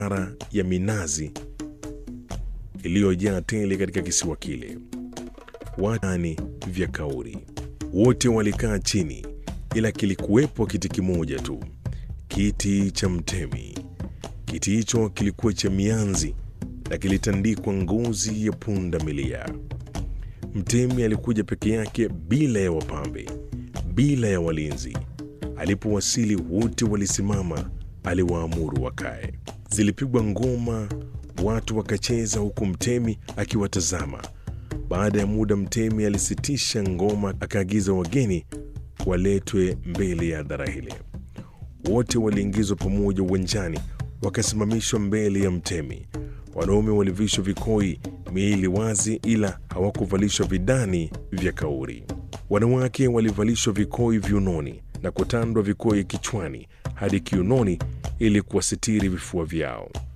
ara ya minazi iliyojaa tele katika kisiwa kile. Watani vya kauri wote walikaa chini, ila kilikuwepo kiti kimoja tu, kiti cha mtemi. Kiti hicho kilikuwa cha mianzi na kilitandikwa ngozi ya punda milia. Mtemi alikuja peke yake bila ya wapambe, bila ya walinzi. Alipowasili wote walisimama, aliwaamuru wakae. Zilipigwa ngoma, watu wakacheza, huku mtemi akiwatazama. Baada ya muda, mtemi alisitisha ngoma, akaagiza wageni waletwe mbele ya hadhara hile. Wote waliingizwa pamoja uwanjani, wakasimamishwa mbele ya mtemi. Wanaume walivishwa vikoi, miili wazi, ila hawakuvalishwa vidani vya kauri. Wanawake walivalishwa vikoi viunoni na kutandwa vikoi kichwani hadi kiunoni ili kuwasitiri vifua vyao.